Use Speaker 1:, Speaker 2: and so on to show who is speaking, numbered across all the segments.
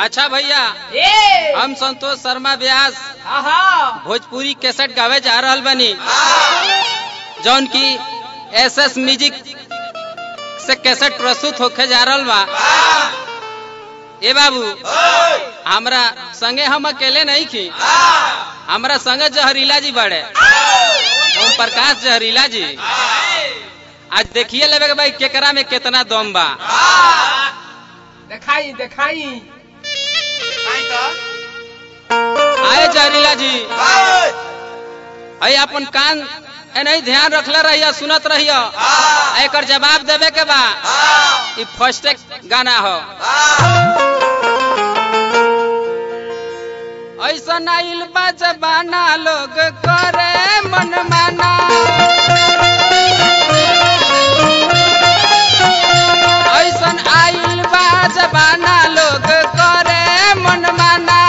Speaker 1: अच्छा भैया
Speaker 2: ए
Speaker 1: हम संतोष शर्मा व्यास
Speaker 2: आहा
Speaker 1: भोजपुरी कैसेट गावे जा रहल बनी जौन की एस एस म्यूजिक से कैसेट प्रस्तुत होके जा रहल बा ए बाबू हमरा संगे हम अकेले नहीं खी हमरा संगे जहरीला जी बड़े ओम प्रकाश जहरीला जी आज देखिए लेवे के भाई केकरा में कितना दम बा
Speaker 2: देखाई देखाई
Speaker 1: आए जहरीला जी अई अपन कान ए नहीं ध्यान रखले रहिया सुनत रहिया एकर जवाब देवे के बा ई फर्स्ट गाना हो ऐसा आइल बा जबाना लोग करे मन माना ऐसन आइल बा जबाना लोग करे मन माना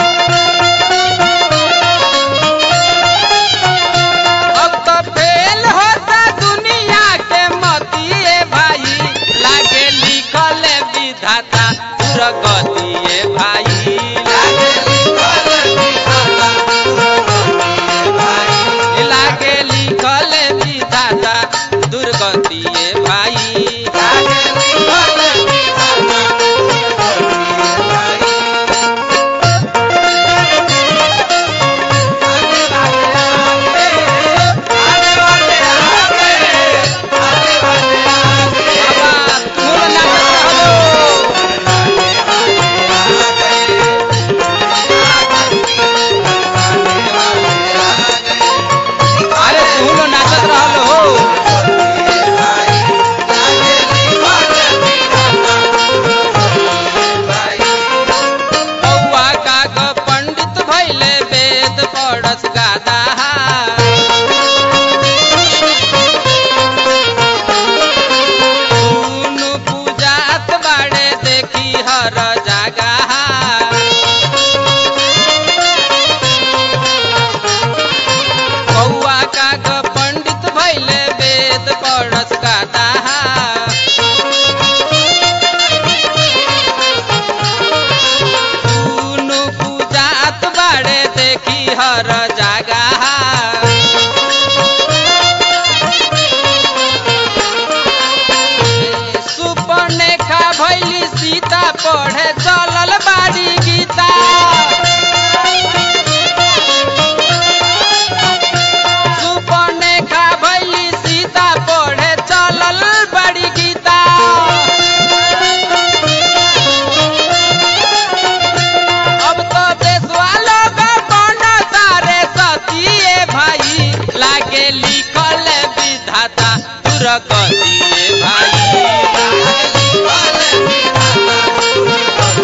Speaker 1: अब तो फेल होता दुनिया के मतिए भाई लागे लिखल विधाता दुर्गतिए भाई लागे लिखल विधाता दुर्गतिए भाई बाबा, तुम नाचत रहो। अरे तू लो नाचत रहल हो बौआ काग पंडित भैले वेद पढ़स गादा सुनु पूजात बाड़े देखी हर जगह बौआ काग पंडित भैले वेद पढ़स गादा सुनु पूजात बाड़े देखी हर जगह सुपनेखा भैली सीता पढ़े चलल बाड़ी गीता सुपनेखा भैली सीता पढ़े चलल बड़ी गीता अब तो देशवा लोग बना तारे सतिए भाई लागे लिखल विधाता दुर्गतिए भाई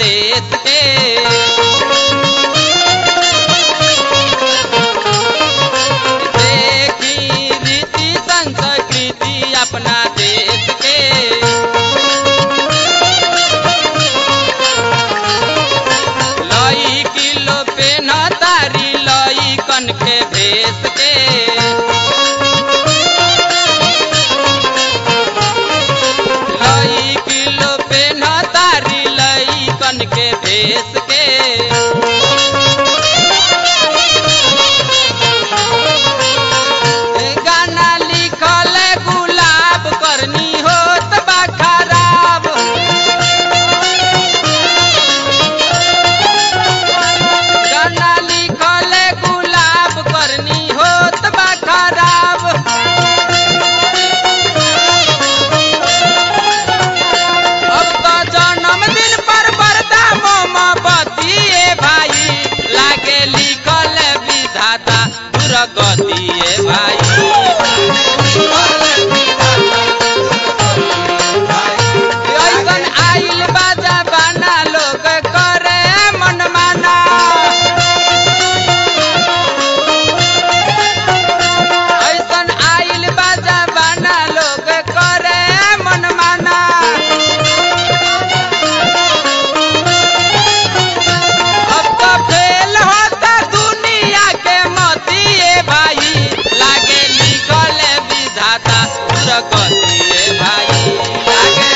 Speaker 1: देश के देखी रीति संस्कृति अपना देश के लई किलो पेन तारी लई कन के भेस के लई किलो पेन तारी लई कन के भेस के गाना लिखल गुलाब करनी होत बा खराब गाना लिखल गुलाब करनी होत बा खराब अब तो जन्मदिन पर बरदा मोमबत्ती ए भाई लागे लिखल विधाता दुर्गति ए भाई ऐसन आइल बाजा बाना लोग करे मन माना ऐसन आइल बाजा बाना लोग करे मन माना अब तो फेल होता दुनिया के मोती ए भाई लागे लिखल विधाता दुर्गति ए भाई लागे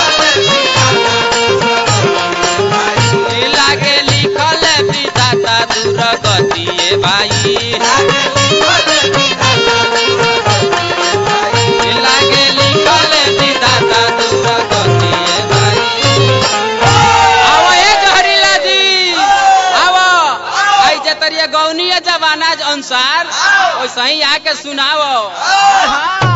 Speaker 1: लागे लिखल विधाता दुर्गति ए भाई लागे लिखल विधाता दुर्गति ए भाई आओ ए जहरीला जी आओ आई जतरिया गौनीय जमाना अनुसार वैसे ही आके सुनाओ
Speaker 2: हाँ